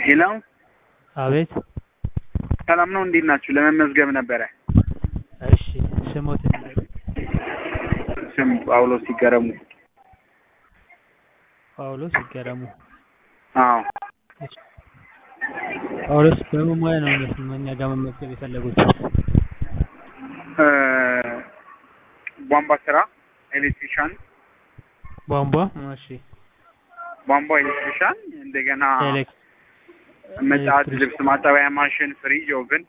ሄሎ አቤት ሰላም ነው? እንዴት ናችሁ? ለመመዝገብ ነበረ። እሺ ስሞት ስም ጳውሎስ ይገረሙ። ጳውሎስ ይገረሙ። አዎ ጳውሎስ በምን ሙያ ነው እኛ ጋር መመዝገብ የፈለጉት? እ ቧንቧ ስራ ኤሌክትሪሻን፣ ቧንቧ እሺ ቧንቧ ኤሌክትሪሻን፣ እንደገና ኤሌክ- ምጣድ፣ ኤሌክትሪክ- ልብስ ማጠቢያ ማሽን፣ ፍሪጅ፣ ኦቭን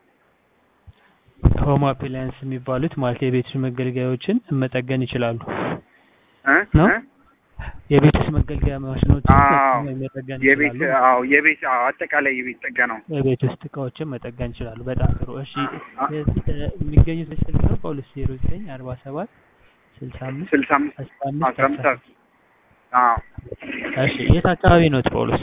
ሆም አፕላያንስ የሚባሉት ማለት የቤት ውስጥ መገልገያዎችን መጠገን ይችላሉ። እ ነው? እ? የቤት ውስጥ መገልገያ ማሽኖችን አዎ። መጠገን የቤት ይችላሉ። አዎ የቤት አዎ አጠቃላይ የቤት ጥገናው የቤት ውስጥ እቃዎችን መጠገን ይችላሉ። በጣም ጥሩ። እሺ አ- እ- የሚገኙት ስልክ ነው ጳውሎስ ዜሮ ዘጠኝ አርባ ሰባት ስልሳ አምስት ስልሳ አምስት አስራ አምስት አስራ አምስት አስራ አዎ እሺ የት አካባቢ ነው ጳውሎስ?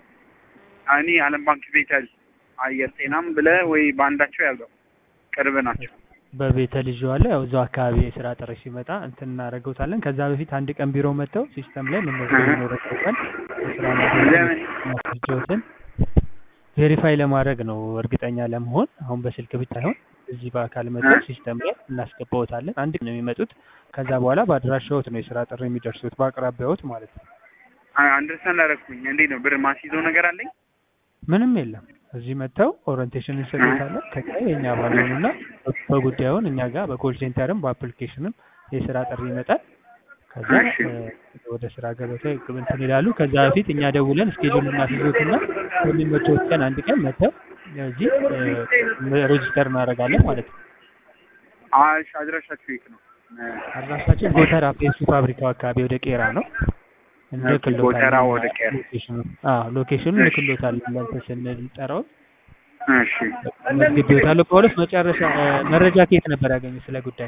እኔ አለም ባንክ ቤተል አየር ጤናም ብለህ ወይ በአንዳቸው ያዘው ቅርብ ናቸው። በቤተ ልጅ አለ ያው እዛው አካባቢ የስራ ጥሪ ሲመጣ እንትን እናደርገውታለን። ከዛ በፊት አንድ ቀን ቢሮ መጥተው ሲስተም ላይ መመዝገብ እህ። ይኖርበታል። የስራ ለምን? ማስረጃዎትን ቬሪፋይ ለማድረግ ነው እርግጠኛ ለመሆን አሁን በስልክ ብቻ አይሆን እዚህ በአካል መጥተው እህ። ሲስተም ላይ እናስገባዎታለን። አንድ ቀን ነው የሚመጡት። ከዛ በኋላ በአድራሻዎት ነው የስራ ጥሪ የሚደርሱት በአቅራቢያዎት ማለት ነው። አንደርስታንድ አደረኩኝ። እንዴት ነው ብር ማስይዘው ነገር አለኝ? ምንም የለም። እዚህ መጥተው ኦሪንቴሽን እንሰጡታለን። ከዚያ የእኛ ባልሆኑና በጉዳዩን እኛ ጋር በኮል ሴንተርም በአፕሊኬሽንም የስራ ጥሪ ይመጣል። ከዛ እሺ። እ፣ ወደ ስራ ገበታ እንትን ይላሉ። ከዛ በፊት እኛ ደውለን እስኬጁል እናስይዞትና በሚመቸው ቀን አንድ ቀን መጥተው እዚህ እ፣ ሬጂስተር እናደርጋለን ማለት ነው። አሽ አድራሻችሁ የት ነው? አድራሻችን ጎተራ ፔፕሲ ፋብሪካው አካባቢ ወደ ቄራ ነው። እንልክሎታለን። ጎተራ ወደ ቄራ። ሎኬሽኑ አዎ ሎኬሽኑ እሺ። እንልክሎታለን። ለእንትን ስንጠራው እሺ መዝግቤዎታለሁ። ጳውሎስ መጨረሻ እ፣ መረጃ ከየት ነበር ያገኙት ስለ ጉዳይ?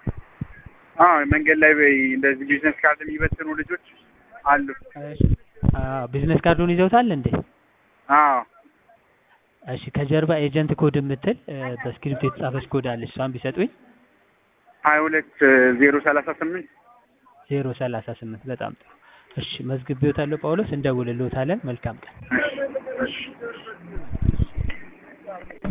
አዎ መንገድ ላይ በይ እንደዚህ ቢዝነስ ካርድ የሚበትኑ ልጆች አሉ። አዎ ቢዝነስ ካርዱን ይዘውታል እንዴ? አዎ እሺ ከጀርባ ኤጀንት ኮድ የምትል እ፣ በስክሪፕት የተጻፈች ኮድ አለች። እሷን ቢሰጡኝ ሀያ ሁለት ዜሮ ሰላሳ ስምንት ዜሮ ሰላሳ ስምንት በጣም ጥሩ። እሺ መዝግቤዎታለሁ ጳውሎስ፣ እንደውልልዎታለን። መልካም ቀን። እሺ እሺ